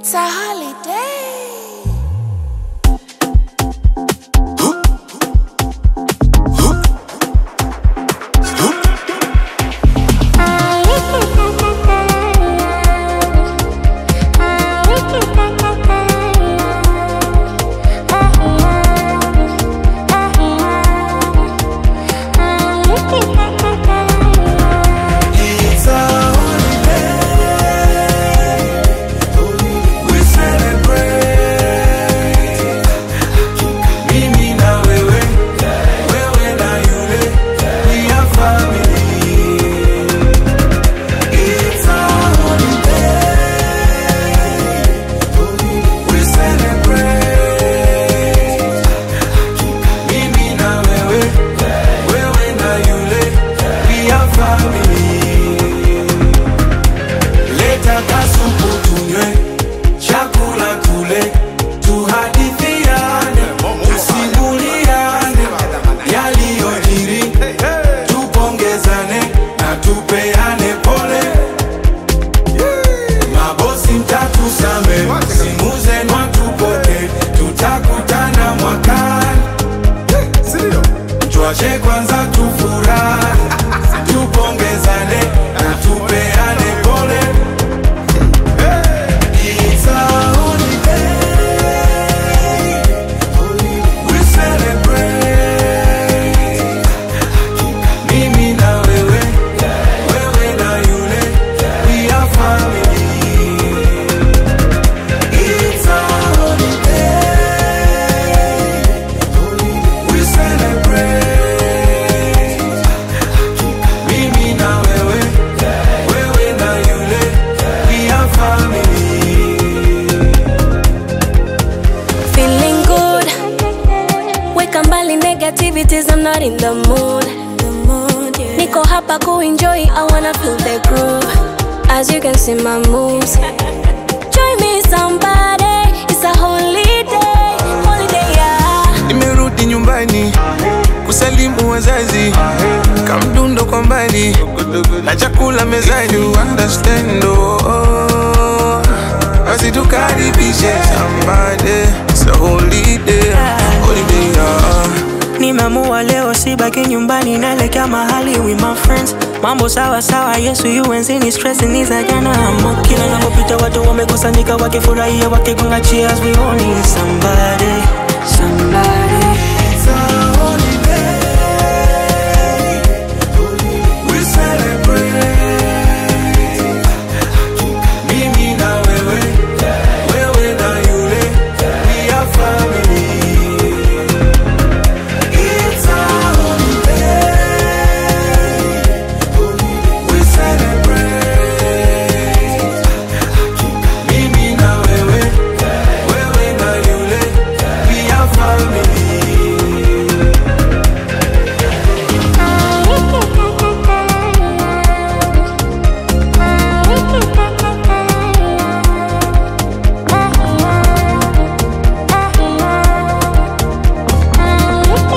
It's a holiday. It's a holiday. We celebrate. Mimi na wewe, wewe na yule, we are family. It's a holiday. We celebrate. Mimi na wewe, wewe na yule, we are family. Leta kasupu tunywe, chakula tule, tuhadithiane, tusimuliane yaliyojiri, tupongezane na tupeane pole. Mabosi mtatusame, simu zenu hatupoke, tutakutana mwakani. Tuache kwanza tufurahi, tupongezane na tupeane pole. It's a holiday. We celebrate. Mimi na wewe, wewe na yule, we are family. It's a holiday. We celebrate. Mimi na wewe, wewe na yule, we are family. Feeling good. Weka mbali negativities, I'm not in the mood. Niko hapa kuenjoy, I wanna feel the groove. As you can see my moves. Join me somebody, it's a holiday, holiday yeah. Nimerudi nyumbani kusalimu wazazi, kamdundo kwa mbali na chakula mezani, you understand oh, oh. Basi tukaribishe somebody, it's a holiday, holiday yeah. Nimeamua leo sibaki nyumbani, naelekea mahali with my friends. Mambo sawa sawa, Yesu yuenzini, stress ni za jana. Amo kila napopita watu wamekusanyika wakifurahia, wakigonga cheers, we all need somebody, somebody